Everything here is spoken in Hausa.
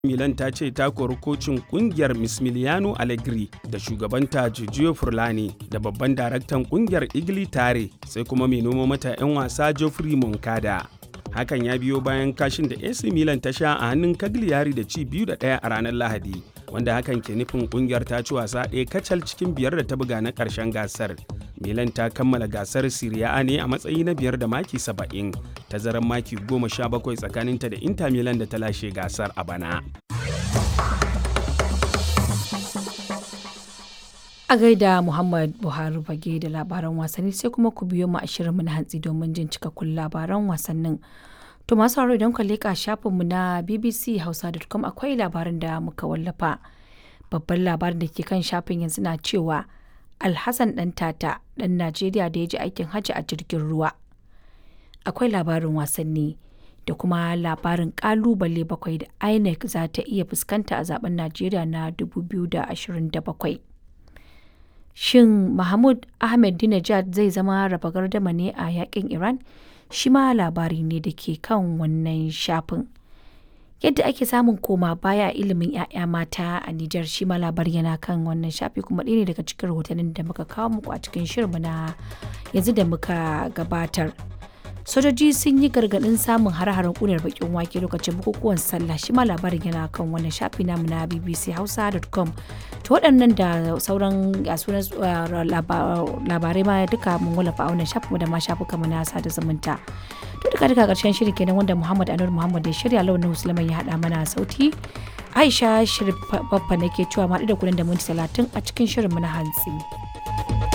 Milan ta ce ta kori kocin kungiyar Mismiliano Allegri da shugabanta Giorgio Furlani da babban daraktan kungiyar Igli Tare sai kuma mai noma mata 'yan wasa Geoffrey Moncada. Hakan ya biyo bayan kashin da AC Milan ta sha a hannun Cagliari da ci biyu da ɗaya a ranar Lahadi, wanda hakan ke nufin kungiyar ta ci wasa ɗaya kacal cikin biyar da ta buga na ƙarshen gasar. Milan ta kammala gasar Serie A ne a matsayi na biyar da maki saba'in, tazarar maki goma sha bakwai tsakaninta da Inter Milan da ta lashe gasar a bana. A gaida Muhammad Buhari fage da labaran wasanni sai kuma ku biyo mu a shirinmu na hantsi domin jin cikakkun labaran wasannin. To masu sauraro idan ku leƙa shafinmu na bbchausa.com akwai labarin da muka wallafa. Babban labarin da ke kan shafin yanzu na cewa Alhassan ɗan tata ɗan Najeriya da ya ji aikin hajji a jirgin ruwa. Akwai labarin wasanni da kuma labarin ƙalubale bakwai da INEC za ta iya fuskanta a zaben Najeriya na 2027. Shin Mahmud Ahmadinejad zai zama raba gardama ne a yakin Iran? Shi ma labari ne da ke kan wannan shafin. Yadda ake samun koma baya a ilimin 'ya'ya mata a Nijar shi ma labari yana kan wannan shafi kuma ɗaya ne daga cikin rahotannin da muka kawo muku a cikin shirinmu na yanzu da muka gabatar. Sojoji sun yi gargaɗin samun har-haren ƙunar bakin wake lokacin bukukuwan sallah shi ma labarin yana kan wannan shafi namu na bbchausa.com to waɗannan da sauran sunan labarai ma duka mun wallafa a wannan shafin da ma shafuka mu na sada zumunta to duka duka ƙarshen shirin kenan wanda Muhammad Anur Muhammad ya shirya launin Musulman ya haɗa mana sauti Aisha Shirin Baffa nake cewa ma da kuɗin da minti talatin a cikin shirin mu na hantsi.